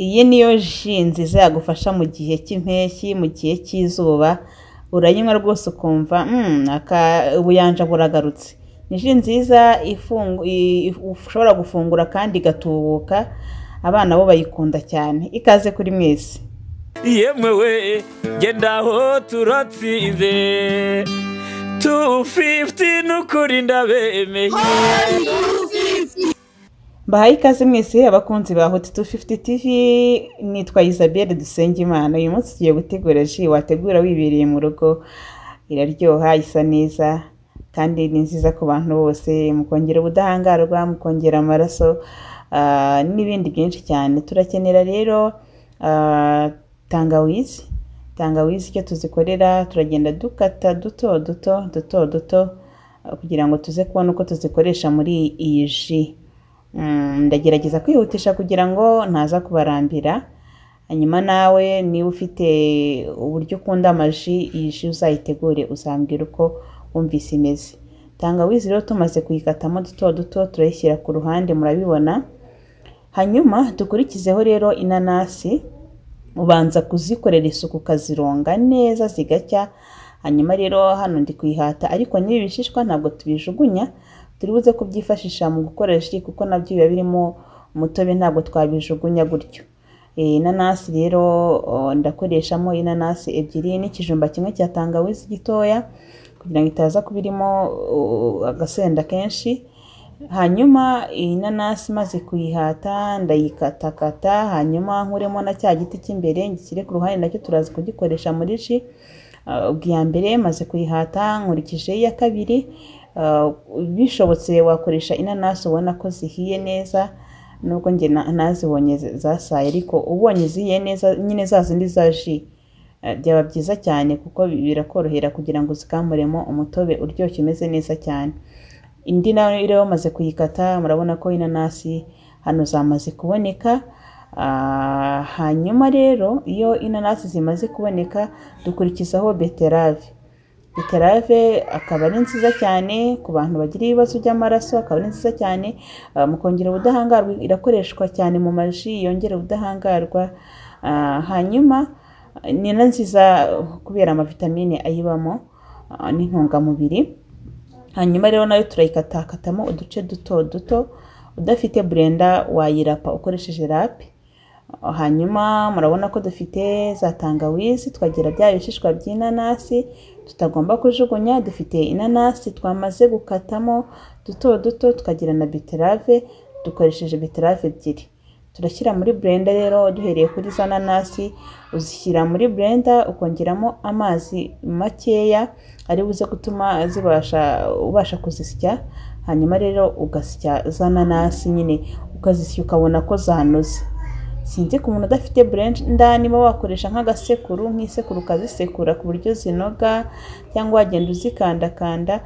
Iyi niyo ji nziza yagufasha mu gihe cy'impeshyi, mu gihe cy'izuba, urayinywa rwose ukumva ubuyanja buragarutse. Ni ji nziza ushobora gufungura kandi igatubuka, abana bo bayikunda cyane. Ikaze kuri mwese. Yemwe we genda aho turatsinze tu fiftini ukuri ndabemeye Mbahaye ikaze mwese abakunzi ba Hot 250 TV, nitwa Isabelle Dusengimana. Uyu munsi tugiye gutegura ji wategura wibereye mu rugo, iraryoha, isa neza kandi ni nziza ku bantu bose, mukongera ubudahangarwa, mukongera amaraso ah, n'ibindi byinshi cyane. Turakenera rero ah, tangawizi, tangawizi icyo tuzikorera turagenda dukata duto duto duto duto ah, kugira ngo tuze kubona uko tuzikoresha muri iyi ji. Mm, ndagerageza kwihutisha kugira ngo ntaza kubarambira hanyuma nawe niba ufite uburyo ukunda amaji iyi ji uzayitegure uzambwira uko wumvise imeze tangawizi rero tumaze kuyikatamo duto duto turayishyira ku ruhande murabibona hanyuma dukurikizeho rero inanasi ubanza kuzikorera isuku ukazironga neza zigacya hanyuma rero hano ndi kuyihata ariko n'ibi bishishwa ntabwo tubijugunya turi buze kubyifashisha mu gukoresha ji kuko nabyo biba birimo umutobe ntabwo twabijugunya gutyo Eh, inanasi rero oh, ndakoreshamo inanasi ebyiri n'ikijumba kimwe cya tangawizi gitoya kugira ngo itaza kuba irimo oh, agasenda kenshi hanyuma iyi nanasi maze kuyihata ndayikatakata hanyuma nkuremo na cya giti cy'imbere ngishyire ku ruhande nacyo turazi kugikoresha muri ji Ah, ubwo iya mbere maze kuyihata nkurikije iya kabiri Ah, bishobotse wakoresha inanasi ubona ko zihiye neza nubwo njye na- nazibonye z- zasaye ariko ubonye zihiye neza nyine za zindi za ji ah, byaba byiza cyane kuko bi- birakorohera kugira ngo uzikamuremo umutobe uryoshye umeze neza cyane indi nayo rero bamaze kuyikata murabona ko inanasi hano zamaze kuboneka Ah, hanyuma rero iyo inanasi zimaze kuboneka dukurikizaho beterave beterave akaba ari nziza cyane ku bantu bagira ibibazo by'amaraso akaba ari nziza cyane ah, mu kongera ubudahangarwa irakoreshwa cyane mu maji yongera ubudahangarwa Ah, hanyuma ni na nziza kubera amavitamine ayibamo ah, n'intungamubiri hanyuma rero nayo turayikatakatamo uduce duto duto udafite burenda wayirapa ukoresheje rape hanyuma murabona ko dufite za tangawizi twagira bya bishishwa by'inanasi tutagomba kujugunya dufite inanasi twamaze gukatamo duto duto tukagira na beterave dukoresheje beterave ebyiri turashyira muri blender rero duhereye kuri za nanasi uzishyira muri blender ukongeramo amazi makeya ari buze gutuma zibasha ubasha kuzisya hanyuma rero ugasya za nanasi nyine ukazisya ukabona ko zanoze sinzi ku muntu udafite blender niba wakoresha nk'agasekuru nk'isekuru ukazisekura ku buryo zinoga cyangwa wagenda uzikandakanda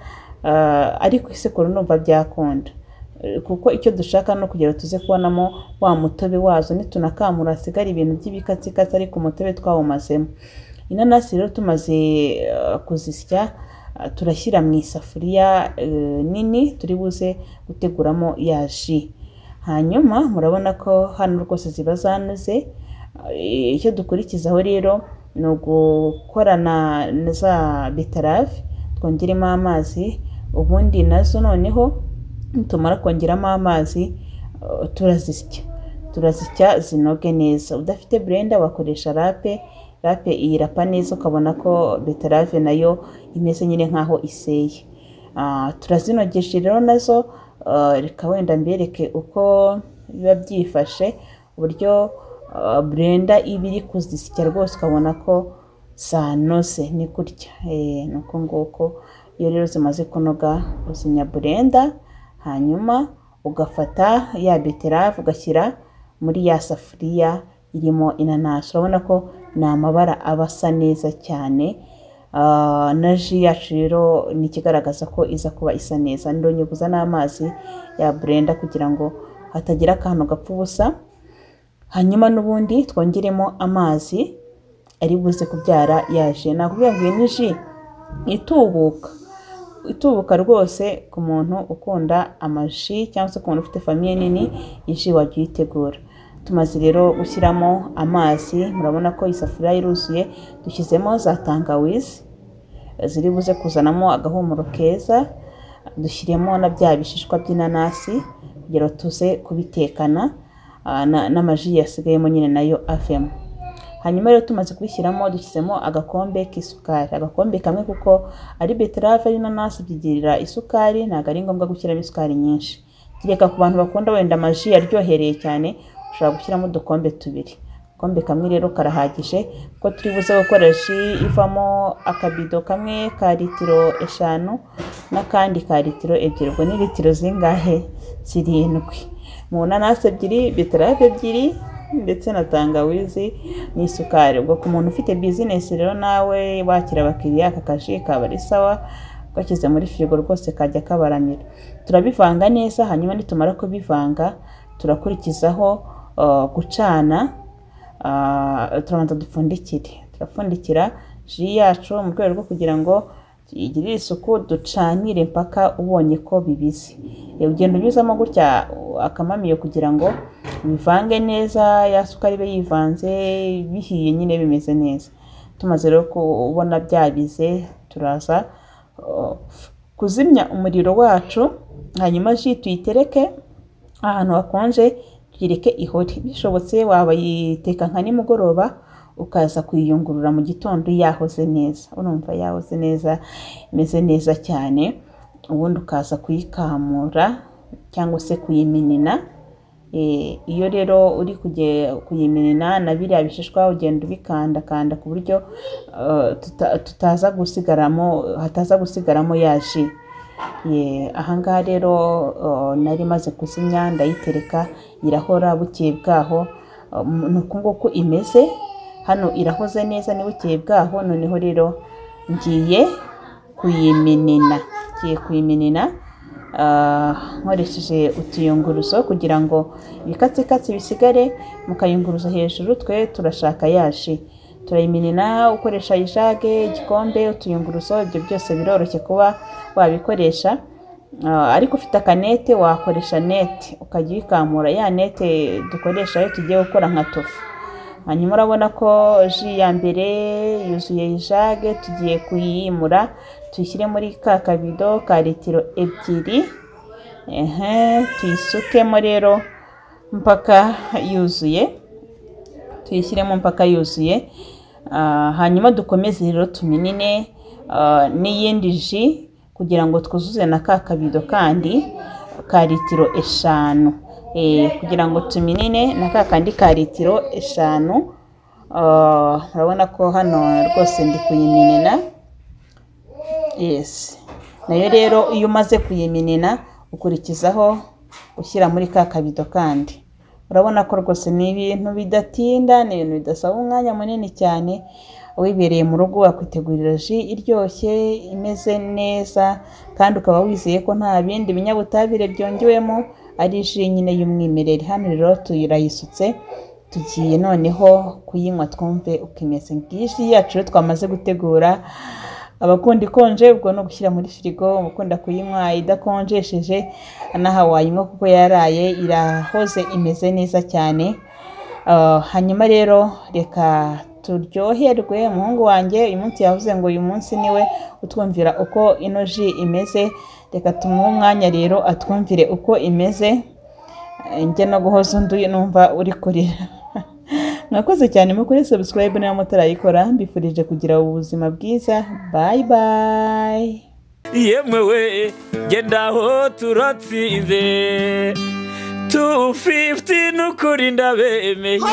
ah, ariko isekuru numva byakunda Eh, kuko icyo dushaka ni ukugira ngo tuze kubonamo wa mutobe wazo nitunakamura hasigare ibintu by'ibikatsikatsi ariko umutobe twawumazemo inanasi rero tumaze eh, kuzisya ah, turashyira mu isafuriya eh, nini turi buze guteguramo ya ji hanyuma murabona ko hano rwose ziba zanoze Eh, icyo dukurikizaho rero ni ugukorana na za beterave twongeremo amazi ubundi nazo noneho nitumara kongeramo amazi eh, turazisya turazisya zinoge neza udafite blender wakoresha rape rape iyirapa neza ukabona ko beterave nayo imeze nyine nkaho iseye Ah, turazinogeje rero nazo ah, reka wenda mbereke uko biba byifashe uburyo ah, blender iba iri kuzisya rwose ukabona ko zanoze ni gutya Eh, ni uko nguko iyo rero zimaze kunoga uzinya blender hanyuma ugafata ya beterave ugashyira muri ya safuriya irimo inanasi urabona ko ni amabara aba asa neza cyane Ah, na ji yacu rero ni ikigaragaza ko iza kuba isa neza ndonyuguza n'amazi ya blender kugira ngo hatagira akantu gapfa ubusa hanyuma n'ubundi twongeremo amazi ari buze kubyara yaje nakubwira ngo iyi ni ji itubuka itubuka rwose ku muntu ukunda amaji cyangwa se ku muntu ufite famiye nini iyi ji wajya uyitegura tumaze rero gushyiramo amazi murabona ko isafuriya iruzuye dushyizemo za tangawizi ziri buze kuzanamo agahumuro keza dushyiremo na bya bishishwa by'inanasi kugira ngo tuze kubitekana ah, na- n'amaji yasigayemo nyine nayo avemo hanyuma rero tumaze kubishyiramo dushyizemo agakombe k'isukari agakombe kamwe kuko ari beterave n'inanasi byigirira isukari ntabwo ari ngombwa gushyiramo isukari nyinshi kereka ku bantu bakunda wenda amaji aryohereye cyane ushobora gushyiramo udukombe tubiri agakombe kamwe rero karahagije kuko turi buze gukora ji ivamo akabido kamwe ka litiro eshanu n'akandi ka litiro ebyiri ubwo ni litiro zingahe zirindwi mu nanasi ebyiri beterave ebyiri ndetse na tangawizi n'isukari ubwo ku muntu ufite bizinesi rero nawe wakira abakiriya aka kaji kaba ari sawa gashyize muri firigo rwose kajya kabaramira turabivanga neza hanyuma nitumara kubivanga turakurikizaho uh, gucana ah, turabanza dupfundikire turapfundikira ji yacu mu rwego rwo kugira ngo igirire isuku ducanire mpaka ubonye ko bibize Iyo ugenda unyuzamo gutya uh, akamamiyo kugira ngo bivange neza ya sukari ibe yivanze bihiye nyine bimeze neza tumaze rero kubona byabize turaza uh, kuzimya umuriro wacu hanyuma ji tuyitereke ahantu hakonje tuyireke ihore bishobotse wabayiteka nka nimugoroba ukaza kuyiyungurura mu gitondo yahoze neza urumva yahoze neza imeze neza cyane ubundi ukaza kuyikamura cyangwa se kuyimenena Eh, iyo rero uri kuge- kuyimenena na biriya bishishwa ugenda ubikandakanda ku buryo eh, tuta- tutaza gusigaramo hataza gusigaramo ya ji Ye, ahangaha rero eh, nari maze kuzimya ndayitereka irahora bukeye bwaho eh, ni uku nguku imeze hano irahoze neza ni bukeye bwaho noneho rero ngiye kuyimenena ngiye kuyimenena ah, nkoresheje utuyunguruzo kugira ngo ibikatsikatsi bisigare mu kayunguruzo hejuru twe turashaka yashi turayimenena ukoresha ijage igikombe utuyunguruzo ibyo byose biroroshye kuba wabikoresha Ah, ariko ufite akanete wakoresha nete ukajya uyikamura ya nete dukoresha iyo tugiye gukora nka tofu hanyuma urabona ko ji ya mbere yuzuye ijage tugiye kuyimura tuyishyire muri ka kabido ka litiro ebyiri ehe tuyisukemo rero mpaka yuzuye tuyishyiremo mpaka yuzuye Ah, hanyuma dukomeze rero tuminine ah, n'iyindi ji kugira ngo twuzuze na ka kabido kandi ka litiro eshanu Eh, kugira ngo tuminine na ka kandi ka litiro eshanu Ah, urabona ko hano rwose ndi kuyiminina yes nayo rero iyo umaze kuyiminina ukurikizaho ushyira muri ka kabido kandi urabona ko rwose ni ibintu bidatinda ni ibintu bidasaba umwanya munini cyane wibereye mu rugo wakwitegurira ji iryoshye imeze neza kandi ukaba wizeye ko nta bindi binyabutabire byongewemo ari ji nyine y'umwimerere hano rero turayisutse tugiye noneho kuyinywa twumve uko imeze ngiyi ji yacu rero twamaze gutegura abakunda ikonje ubwo no gushyira muri firigo abakunda kuyinywa idakonjesheje n'aha wayinywa kuko yaraye irahoze imeze neza cyane Ah, hanyuma rero reka turyoherwe umuhungu wanjye uyu munsi yavuze ngo uyu munsi niwe utwumvira uko ino ji imeze reka tumuhe umwanya rero atwumvire uko imeze Eh, njye no guhoza undi numva uri kurira mwakoze cyane muri kuri subscribe niba mutarayikora mbifurije kugira ubuzima bwiza bye bye yemwe we genda aho turatsinze tu fifiti n'ukuri ndabemeye